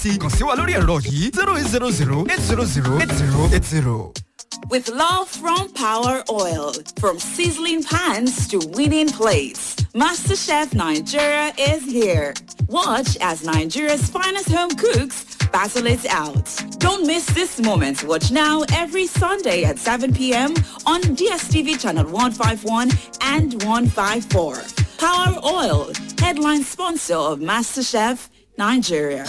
sí kàn sí wa lórí ẹ̀rọ yìí zero eight zero zero eight zero zero eight zero eight zero. With love from Power Oil, from sizzling pans to winning plates, MasterChef Nigeria is here. Watch as Nigeria's finest home cooks battle it out. Don't miss this moment. Watch now every Sunday at 7 p.m. on DSTV channel 151 and 154. Power Oil, headline sponsor of MasterChef Nigeria.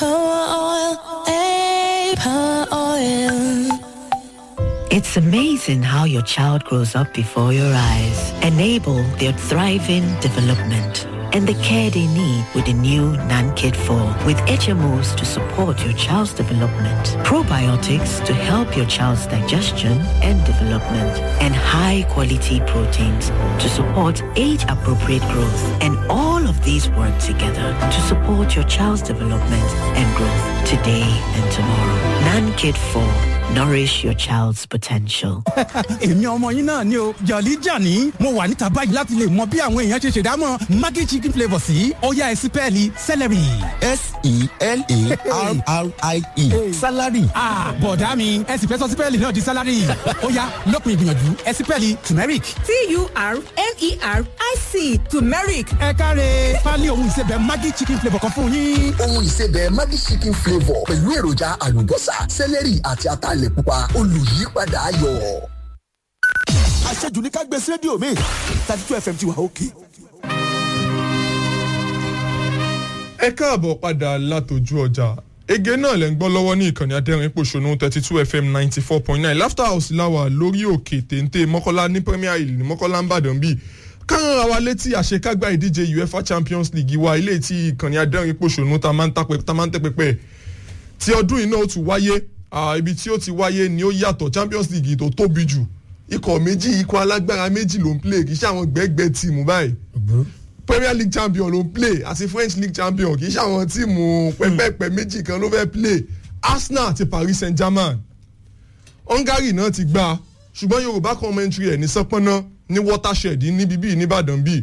It's amazing how your child grows up before your eyes. Enable their thriving development and the care they need with the new NanKid 4 with HMOs to support your child's development, probiotics to help your child's digestion and development, and high-quality proteins to support age-appropriate growth. And all of these work together to support your child's development and growth today and tomorrow. NanKid 4. Nourish your child's potential. èmi ọmọ yín náà ni o jọ̀lí jàní mo wà níta báyìí láti lè mọ bí àwọn èèyàn ṣe ṣèdámọ̀ maggi chicken flavour sí ọ̀yá ẹ̀sìn pẹ́ẹ́lí celery. s-e-l-a-r-r-i-e salary. bọ̀dá mi ẹ̀sìn fẹ́ sọ sí pẹ́ẹ́lì náà di salary ọ̀yá lópin ìgbìyànjú ẹ̀sìn pẹ́ẹ́lì turmeric. t-u-r-m-e-r-i-c turmeric ẹ káre pálí ohun ìsebẹ̀ maggi chicken flavour kan fún yín. ohun ìsebẹ̀ maggi chicken flavour pẹ̀lú èròjà àlùbọ́sà sẹ́lẹ̀rì àti ataalẹ̀ pupa olùyípadà ayọ̀. àṣejù ní ká gbé sí rédíò mi thirty two fm ti wà òkè. ẹ káàbọ̀ padà látòjú ọjà ege náà lẹ́ ń gbọ́ lọ́wọ́ ní ìkànnì adẹ́rìn pòṣónú thirty two fm ninety four point nine laughter house láwà lórí òkè téńté mọ́kọ́lá ní premier hill ní mọ́kọ́lá ń bàdàn bíi kárán ra wa létí àṣekágbá ìdíje uefa champions league wa ilé tí ìkànnì adẹ́rìn pòṣónú ta máa ń tẹ́ pẹpẹ tí ọdún yìí náà ó tún wáyé ibi tí ó ti wáyé ni ó yàtọ̀ champions league tó tóbi jù ikọ̀ méjì ikọ̀ alágbára méjì ló ń play kì í ṣe àwọn gbẹ́gbẹ́ tíìmù báyìí premier league champion ló ń play àti french league champion kì í ṣe àwọn tíìmù pẹ́pẹ́pẹ́ méjì kan ló fẹ́ play arsenal àti paris saint germain hungary náà ti gbà ṣùgbọ́n yorùbá commentary ẹ̀ ní sọ́pọ́nà ní watershed níbi bíi nìbàdàn bíi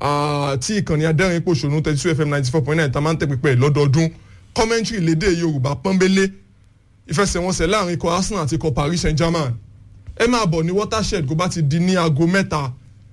tí ìkànnì adẹ́rìn pòṣónú thirty two fm ninety four point nine tá máa ń tẹ̀ pípẹ́ lọ́dọọdún commentary lédè yorùbá pọ́nbélé ìfẹsẹ̀wọnsẹ̀ láàrin ikọ̀ arsenal àti ikọ̀ paris saint germain ẹ máa bọ̀ ní watershed kó bá ti di ní aago mẹ́ta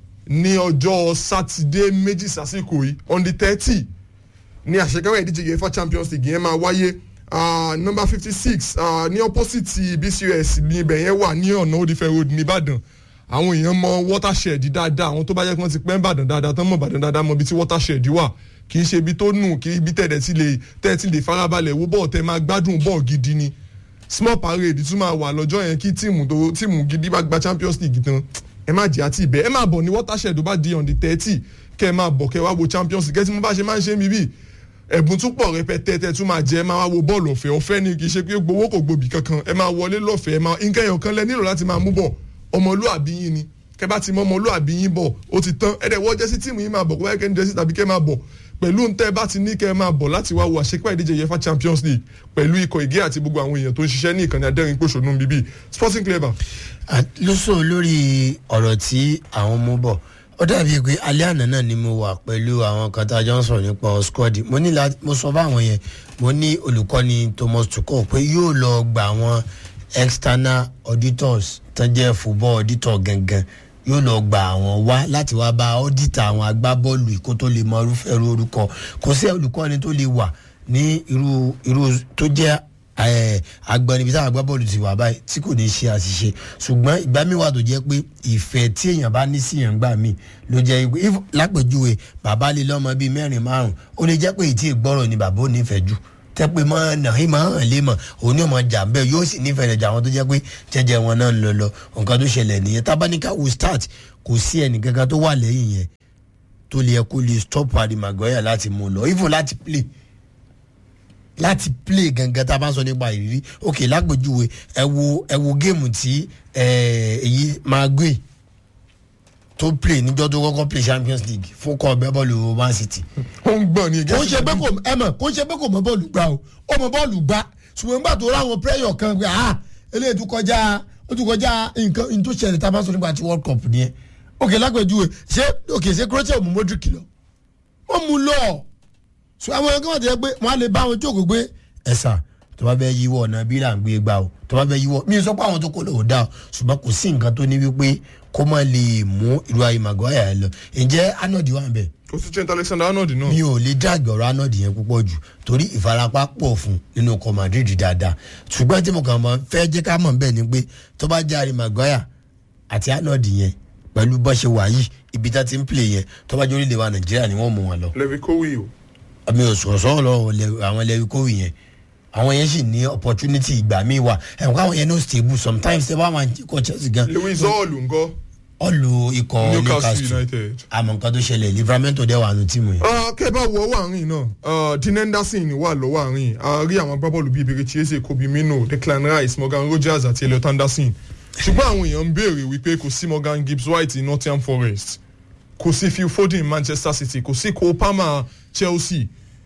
ní ọjọ́ sátidé méjì sásìkò yìí on the thirty ní àṣekáwé ìdíje uefa champions league yẹn máa wáyé number fifty six ní opposite bcus ní ibẹ̀ yẹn wà ní ọ̀nà òdìfẹ́ road nìbàdàn àwọn èèyàn mọ watershed dáadáa àwọn tó bá yẹ kí wọ́n ti pẹ́ ń bàdàn dáadáa tán mọ̀ bàdàn dáadáa mọ ibi tí watershed wà kì í ṣe ibi tó nù kì í ibi tẹ̀dẹ̀ tí lè tẹ̀ tí lè farabalẹ̀ wo bọ́ọ̀ tẹ máa gbádùn bọ́ọ̀ gidi ni small parade tún máa wà lọ́jọ́ yẹn kí tíìmù tó tíìmù gidi bá gba champions league tán ẹ má jẹ́ àti ibẹ̀ ẹ má bọ̀ ní watershed bá di on the thirty kẹ́ ẹ má bọ̀ kẹ́ ẹ wá wo champions league ẹ tí mo bá ṣe máa ń ṣe mí bíi ẹ̀bùn tún pọ̀ rẹpẹtẹ tẹ tún máa jẹ ẹ máa wá wo bọ́ọ̀lù ọ̀fẹ́ ọ̀fẹ́ ni kì í ṣe pé gbowó kò gbòbí kankan ẹ máa wọlé lọ́fẹ̀ẹ́ ẹ máa nǹkan ẹ̀yàn kan lẹ nílò láti máa mú bọ̀ ọmọlúàbí yín ni kẹ bá ti mọ ọmọlúàbí yín bọ̀ ó ti tán ẹ dẹ̀ wọ́ jẹ́sí tíìmù yín máa bọ̀ kó wáyé kẹ́ ń jẹ́sí tàbí kẹ́ máa bọ̀ pẹ̀lú ntẹ́ bá ti ní kẹ́ ẹ máa bọ̀ láti wá wo àṣepá ìdíje uefa champions league pẹ̀lú ikọ̀ ìgé àti gbogbo àwọn èèyàn tó ń ṣiṣẹ́ ní ìkànnì adẹ́rìn pòṣónú bíbí sporting clever. lóṣù lórí ọ̀rọ̀ tí àwọn mú bọ̀ ó dàbí pé alẹ́ àná náà ni mo wà pẹ̀lú àwọn kan tá a jọ ń sọ̀rọ̀ nípa squad mo ní mo sọ fáwọn yẹn mo ní olùkọ́ni thomas tuchel pé yóò lọ gba àwọn external auditors tán jẹ́ football auditor gangan yóò lọ gba àwọn wá láti wá bá ọ́dítà àwọn agbábọ́ọ̀lù kó tó lè mọ irúfẹ́ irú orúkọ kò sí olùkọ́ni tó lè wà ní irú irú tó jẹ́ agbọ̀n níbi táwọn agbábọ́ọ̀lù ti wà báyìí tí kò ní ṣe àṣìṣe ṣùgbọ́n ìgbà mi wà tó jẹ́ pé ìfẹ́ tí èèyàn bá ní sí èèyàn gbà mí ló jẹ́ pé lápèjúwe bàbá lè lọ́mọ bíi mẹ́rin márùn ó lè jẹ́ pé ìtì ìgbọ́rọ̀ ni bàbá ò nífẹ̀ẹ́ jù tẹ́pẹ́ mọ́ náà ìmọ̀ hàn lé mọ̀ òun ní ọmọ jà bẹ́ẹ̀ yóò sì nífẹ̀ẹ́ rẹ̀ jà àwọn tó jẹ́ pé jẹ́jẹ́ wọn náà ń lọ lọ nǹkan tó ṣẹlẹ̀ nìyẹn tábánikà will start kò sí ẹnì kankan tó wà lẹ́yìn yẹn tó lè kó lè stop Harry Maguire láti mú lọ even láti play láti play gangan tá a bá ń sọ nípa ìrírí ok lágbèjúwe ẹ wo ẹ wo géèmù tí èyí Maguire tó play níjọ́ tó kọ́kọ́ play Champions League fún kọ́ ọbẹ̀ bọ́ọ̀lù Man City. ó ń gbọ̀n ní kò ń ṣe pé kò ẹ mọ̀ kò ń ṣe pé kò mọ bọ́ọ̀lù gbá o ó mọ bọ́ọ̀lù gbá ṣùgbọ́n nígbà tó ráwọn prayer kan pé ah eléyìí tó kọjá ó tó kọjá nǹkan ní tó ṣẹlẹ̀ tá a bá sọ nípa ti World Cup nìyẹn ok lágbèjúwe ṣé ok ṣé Croatia mú Modric lọ wọ́n mú lọ so àwọn ẹgbẹ́ wọn ti yẹ pé wọ́n á lè bá wọn jókòó pé ẹ̀sà tó bá fẹ́ yíwọ́ ọ̀nà bí là ń gbé gbà o tó bá fẹ́ yíwọ́ mi ò sọ pé àwọn tó kó lò ó dá o ṣùgbọ́n kò sí nǹkan tó ní wípé kó má lè mú irú ayé maguire lọ ǹjẹ́ arnold wà ń bẹ̀ kò sí trent alexander arnold náà mi ò lè dàgbẹ̀ ọ̀rọ̀ arnold yẹn púpọ̀ jù torí ìfarapa pọ̀ fún nínú ọkọ̀ madrid dáadáa ṣùgbọ́n tí mo kàn mọ́ fẹ́ jẹ́ ká mọ̀ bẹ́ẹ̀ ni pé tó bá járe maguire àti arnold yẹn pẹ̀lú bọ́ ṣe wà yìí ibi tá ti ń play yẹn tó bá jẹ́ orílẹ̀ wa nàìjíríà ni wọ́n mú wọn lọ levi kowi o mi ò sọ̀rọ̀ sọ̀rọ̀ lọ́wọ́ lẹ- àwọn lẹ́wí kówì yẹn àwọn yẹn sì ní opportunity ìgbà míì wà ẹ̀wọ̀n káwọn yẹn no stable sometimes ẹ bá wọn kọ chelsea gan lewis hall ńkọ́ ọ̀lù ikọ̀ newcastle newcastle united. àmọ̀ nǹkan tó ṣẹlẹ̀ livramento dẹ̀ wà nù tíìmù yẹn. Ah, kẹ́ bá wo ọwọ́ àárín náà ah, dean henderson wà lọ́wọ́ àárín a rí àwọn agbábọ́ọ̀lù bíi ibèrè chiese kobe mino declan rice morgan rogers àti elliot anderson ṣùgbọ́n àwọn èèyàn ń béèrè wípé kò sí morgan gibbs white ní nottingham forest kò sí phil foden manchester city kò sí cole palmer chelsea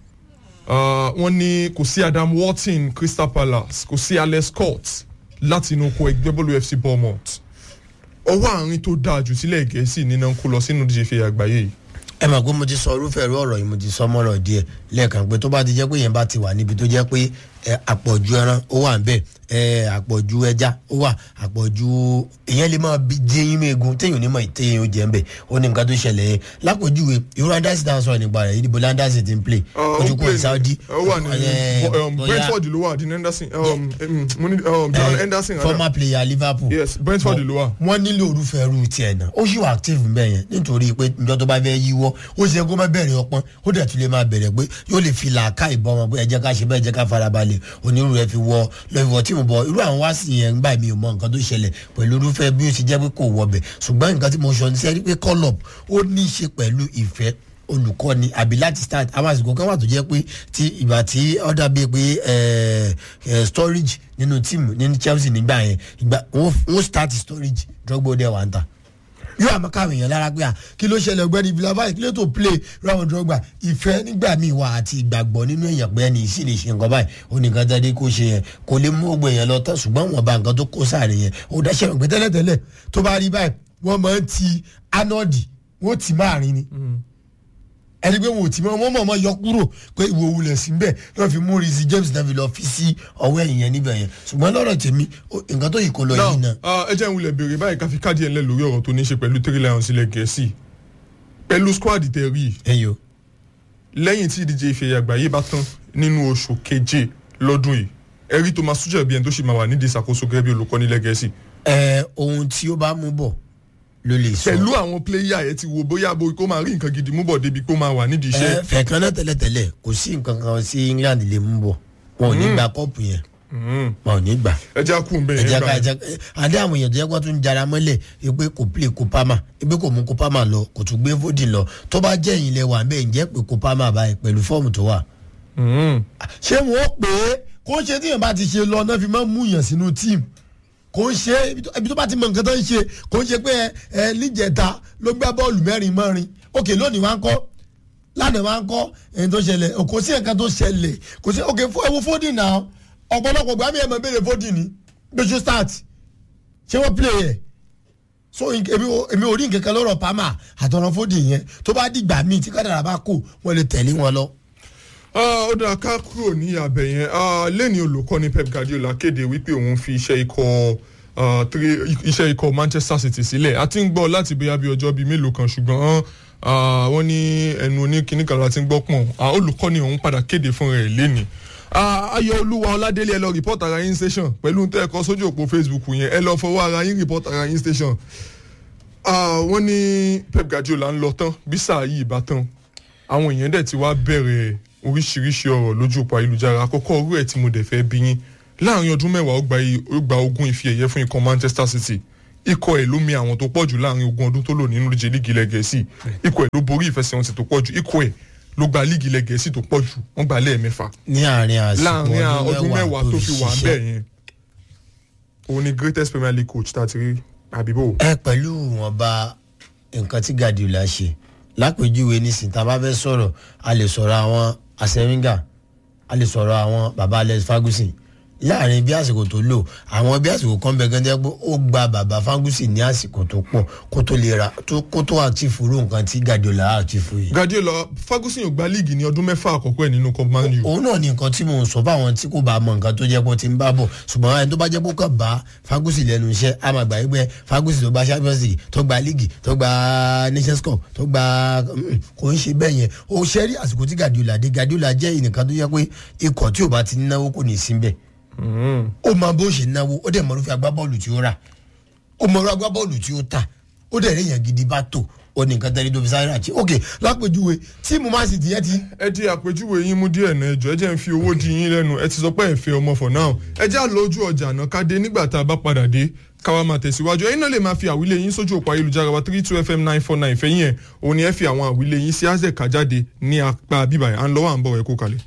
Ah, wọ́n ní kò sí adam watson crystal palace kò sí alex scott láti inú oko ẹgbẹ́ bọ́ọ̀lù fc bournemouth ọwọ́ àárín tó dáa jù sílẹ̀ gẹ̀ẹ́sì nínú kó lọ sínú díje fẹ́ àgbáyé yìí ẹ mọ̀ pé mo ti sọ irúfẹ́ irú ọ̀rọ̀ yìí mo ti sọ mọ́rọ̀ díẹ̀ lẹ́ẹ̀kan pé tó bá ti jẹ́ pé yẹn bá ti wà níbi tó jẹ́ pé ẹ, àpọ̀jù ẹran ó wà ń bẹ̀ ẹ, àpọ̀jù ẹja ó wà àpọ̀jù ìyẹn lè máa bí jẹ́ yín mẹ́gun téèyàn onímọ̀ ìtẹ́yìn ó jẹ́ ń bẹ̀ ó ní nǹkan tó ṣẹlẹ̀ yẹn lápòjúwe irú andasi dáhùn sọ̀rọ̀ nípa rẹ̀ ìdìbò landasi ti ń play ó ojú kúrò play ní saudi ó wà ní ẹ, um, bóyá brentford ló wà dean henderson um, um, mo ní um, john henderson rather. former player liverpool yes brentford ló wà. wọ́n nílò orúfẹ́ irú tiẹ̀ náà ó sì wà active ń bẹ̀ yẹn nítorí pé njọ́ tó bá fẹ́ yíwọ́ ó ṣe kó má bẹ̀rẹ̀ ọpọ́n ó dẹ̀ tún lè máa bẹ̀rẹ̀ pé yóò lè fi làákà ìbọn wọn pé ẹ jẹ́ ká ṣe bẹ́ẹ̀ jẹ́ ká farabalẹ̀ onírú rẹ̀ fi wọ lọ́wọ́ tí mo bọ̀ irú àwọn wá sí yẹn gbà mí ò mọ nǹkan tó ṣẹlẹ̀ pẹ̀lú irúfẹ́ bí ó ṣe jẹ́ pé kò wọ bẹ̀ ṣùgbọ́n nǹkan tí mo sọ ní sẹ́rí pé call up ó ní í ṣe pẹ̀lú ìfẹ́ olùkọ́ni àbí láti start àwọn àsìkò kan wà tó jẹ́ pé tí ìgbà tí ó dàbí pé ẹ, ẹ, storage nínú tíìmù nínú chelsea nígbà yẹn ìgbà wọ́n wọ́n start storage drogbo dẹ̀ wà ń ta yóò àmọ́ káwọn èèyàn lára pé à kí ló ṣẹlẹ̀ ọgbẹ́ni villavai kí ló tó play ráwọn drogba ìfẹ́ nígbà míì wà àti ìgbàgbọ́ nínú èèyàn pé ẹni sì lè ṣe nǹkan báyìí ó ní nǹkan tẹ́lẹ̀ kó ṣe yẹn kò lè mú ògbó èèyàn lọ tán ṣùgbọ́n wọn bá nǹkan tó kó sáré yẹn ó dáṣẹ́ rẹ̀ pé tẹ́lẹ̀tẹ́lẹ̀ tó bá rí báyìí wọ́n máa ń ti anọ́ọ̀dì wọ́n ti máa rin ni ẹni pé wọn ò tí mọ wọn mọ̀ mọ́ yọ kúrò pé ìwò wulẹ̀ sí bẹ́ẹ̀ náà fi mú risi james náà fi lọ fi sí ọwọ́ ẹ̀yìn yẹn níbẹ̀ yẹn ṣùgbọ́n lọ́rọ̀ tèmi ó- nǹkan tó yìí kó lọ yìí náà. now ah, ẹ jẹ́ ń wulẹ̀ béèrè báyìí ká fi káàdì ẹ̀ ńlẹ̀ lórí ọ̀rọ̀ tó ní í ṣe pẹ̀lú three lions ilẹ̀ gẹ̀ẹ́sì pẹ̀lú squad tẹ̀ rí i ẹyọ lẹ́yìn tí ìdíje ìfẹ̀yà àgbáyé bá tán nínú oṣù keje lọ́dún yìí ẹ rí thomas tuchel bí ẹni tó ṣì máa wà nídìí ìṣàkóso gẹ́gẹ́ bí olùkọ́ni ilẹ̀ gẹ̀ẹ́sì ẹ ohun tí ó bá mú bọ̀ ló lè sọ. pẹ̀lú àwọn pléyà ẹ ti wo bóyá bo kó máa rí nǹkan gidi mú bọ̀ débi kó máa wà nídìí iṣẹ́ ẹ fẹ̀kan náà tẹ́lẹ̀tẹ́lẹ̀ kò sí nǹkan kan sí england lè mú bọ̀ wọn ò ní gba kọ́ọ̀pù yẹn wọn ò ní gbà. ẹ já kú bẹ́ẹ̀ ẹ̀jẹ̀ yẹn ká gbà ẹ̀jẹ̀ adé àwọn èèyàn tó yẹ kó tún jara mọ́lẹ̀ pé kò play kopama pé kò mú kopama lọ kò tún gbé fódì lọ tó bá jẹ́ ìyìnlẹ̀ wà bẹ́ẹ̀ ǹjẹ́ pé kopama báyìí pẹ̀lú fọ́ọ̀mù tó wà. ṣé wọn ó pè é kó ń ṣe tí èèyàn bá ti ṣe lọ náà fi máa ń mú yàn sínú tíìmù kò ń ṣe ibi tó- ibi tó bá ti mọ nǹkan tó ń ṣe kò ń ṣe pé ẹ ẹ níjẹta ló gbá bọ́ọ̀lù mẹ́rin mọ́rin òkè lónìí wá ń kọ́ lánàá wá ń kọ́ ẹni tó ṣẹlẹ̀ kò sí nǹkan tó ṣẹlẹ̀ kò sí òkè fún ewu fódì náà ọ̀pọ̀lọpọ̀ gbàmí ẹ̀ mọ̀ béèrè fódì ní gbèsè start ṣé wọ́n play ẹ̀ so èmi ò- èmi ò rí nǹkan kan lọ́rọ̀ pama àtọ̀rọ̀ fódì yẹn tó bá dìgbà míì tí kádàrà bá kù wọ́n lè tẹ̀lé wọn lọ. Ah, ó dáa ká kúrò ní abẹ yẹn Ah, lẹ́ni olùkọ́ni pep guardiola kéde wípé òun fi iṣẹ́ ikọ̀ ah, three- iṣẹ́ ikọ̀ manchester city sílẹ̀ a ti ń gbọ́ láti bóyá bí ọjọ́ bíi mélòó kan ṣùgbọ́n ah, wọ́n ní ẹnu oníkíní kan láti ń gbọ́ pọ̀n Ah, olùkọ́ni òun padà kéde fún rẹ̀ lẹ́ni ayọ̀ olúwa ọládélé ẹ lọ report ara yín station pẹ̀lú tẹ́ ẹ kọ sójú òpó facebook yẹn ẹ lọ fọwọ́ ara yín report ara yín station Ah, wọ́n ní pep guardiola ń lọ tán bí sáà yìí bá tán àwọn èèyàn dẹ̀ ti wá bẹ̀rẹ̀ oríṣiríṣi ọ̀rọ̀ lójú òpó ayélujára àkọ́kọ́ orú ẹ̀ tí mo dẹ̀ fẹ́ bí yín láàrin ọdún mẹ́wàá ó gba i- ó gba ogún ife ẹ̀yẹ fún ikọ̀ manchester city ikọ̀ ẹ̀ ló mi àwọn tó pọ̀ jù láàrin ogún ọdún tó lò nínú ìje líìgì ilẹ̀ gẹ̀ẹ́sì ikọ̀ ẹ̀ ló borí ìfẹsẹ̀wọnsẹ̀ tó pọ̀ jù ikọ̀ ẹ̀ ló gba líìgì ilẹ̀ gẹ̀ẹ́sì tó pọ̀ jù wọ́n gba lẹ́ẹ̀mẹ́fà ní àárín àsìkò láàrin ọdún mẹ́wàá tó fi wà ṣiṣẹ́. bẹ́ẹ̀ yẹn òun ni greatest premier league coach tá a ti rí àbíbò. ẹ pẹ̀lú ìwọ̀nba nǹkan tí guardiola ṣe lápèjúwe nísìnyí tá a bá fẹ́ sọ̀rọ̀ a lè sọ̀rọ̀ àwọn asẹ́ríngà a lè sọ̀rọ̀ àwọn baba alex ferguson láàrin bí àsìkò tó lò àwọn bí àsìkò kan bẹ gẹ́gẹ́ pé ó gba bàbá fangusi ní àsìkò tó pọ̀ kó tó lè ra tó- kó tó àtìfù rú nǹkan tí gadiola àtìfù yìí. guardiola ferguson yóò gba líìgì ní ọdún mẹ́fà àkọ́kọ́ ẹ̀ nínú cup man u. òun náà ní nǹkan tí mò ń sọ fáwọn tí kò bá mọ nǹkan tó jẹ́ pé ó ti ń bá bọ̀ ṣùgbọ́n ẹni tó bá jẹ́ pé ó kàn bá fagusi lẹ́nu iṣẹ́ a máa gbà yí pé fagusi tó gba champions league tó gba league tó gba nations cup tó gba mm, kò ń ṣe bẹ́ẹ̀ yẹn ó ṣe rí àsìkò tí gadiola dé gadiola jẹ́ ìnìkan tó jẹ́ pé ikọ̀ tí ò bá ti náwó kò ní í sí bẹ́ẹ̀ ó máa bó ṣe náwó ó dẹ̀ mọ̀ ló fi agbábọ́ọ̀lù tí ó rà ó mọ̀ ló agbábọ́ọ̀lù tí ó tà ó dẹ̀ rí èèyàn gidi bá tò ó ní nǹkan tẹ́lẹ̀ tó fi sáré àti ok lápèjúwe tíìmù man city yẹn ti ẹ di àpèjúwe yín mú díẹ̀ náà ẹjọ́ ẹ jẹ́ ń fi owó di yín lẹ́nu ẹ ti sọ pé ẹ fẹ́ ọmọ for now ẹ jẹ́ àlọ́jú ọjà náà ká dé nígbà tá a bá padà dé káwa máa tẹ̀síwájú ẹ̀yin náà lè máa fi àwílé yín sójú òpó ayélujára wa three two fm nine four nine fẹ́yìn ẹ̀ òun ni ẹ fi àwọn àwílé yín sí azẹ̀ kájáde ní apá bíbáyà à ń lọ́wọ́ à ń bọ̀ ẹ̀ kó kalẹ̀.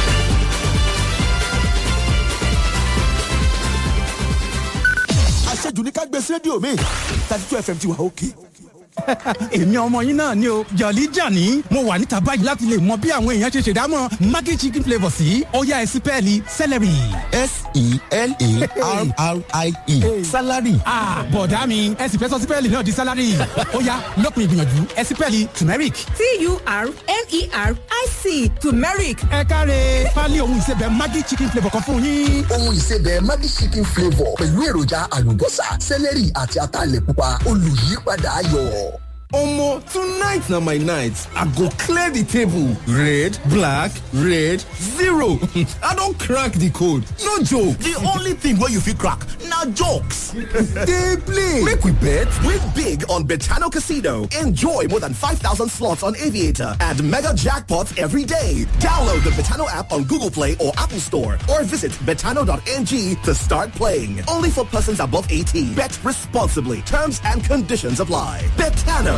àṣejù ní ká gbé sí rédíò mi thirty two fm ti wà òkè. èmi ọmọ yín náà ni o jọ̀lí jàní mo wà níta báyìí láti lè mọ bí àwọn èèyàn ṣe ṣèdámọ̀ maggi chicken flavour sí ọ̀yá ẹ̀sìpẹ́ẹ̀lì celery. s-e-l-a-r-r-i-e salary Ah, bọ̀dá mi ẹ sì fẹ́ sọ sípẹ́ẹ̀lì náà di sálárì ó yá lópin ìgbìyànjú ẹ̀sìpẹ́ẹ̀lì turmeric. t-u-r-m-e-r-i-c turmeric ẹ káre pálí ohun ìsebẹ̀ maggi chicken flavour kan fún yín. ohun ìsebẹ̀ Maggi chicken flavour pẹ̀lú èròjà àlùbọ́sà sẹ́lẹ̀rì àti ataalẹ̀ pupa olùyípadà ayọ̀. Omo, tonight na my night. I go clear the table. Red, black, red, zero. I don crack the code. No joke. the only thing wey you fit crack na jokes. Dey play. Make we bet. Win big on Betano Casino. Enjoy more than 5,000 slots on Aviator and mega jackpots every day. Download the Betano app on Google Play or Apple Store or visit betano.ng to start playing. Only for persons above 18. Bet responsibly. Terms and conditions apply. Betano.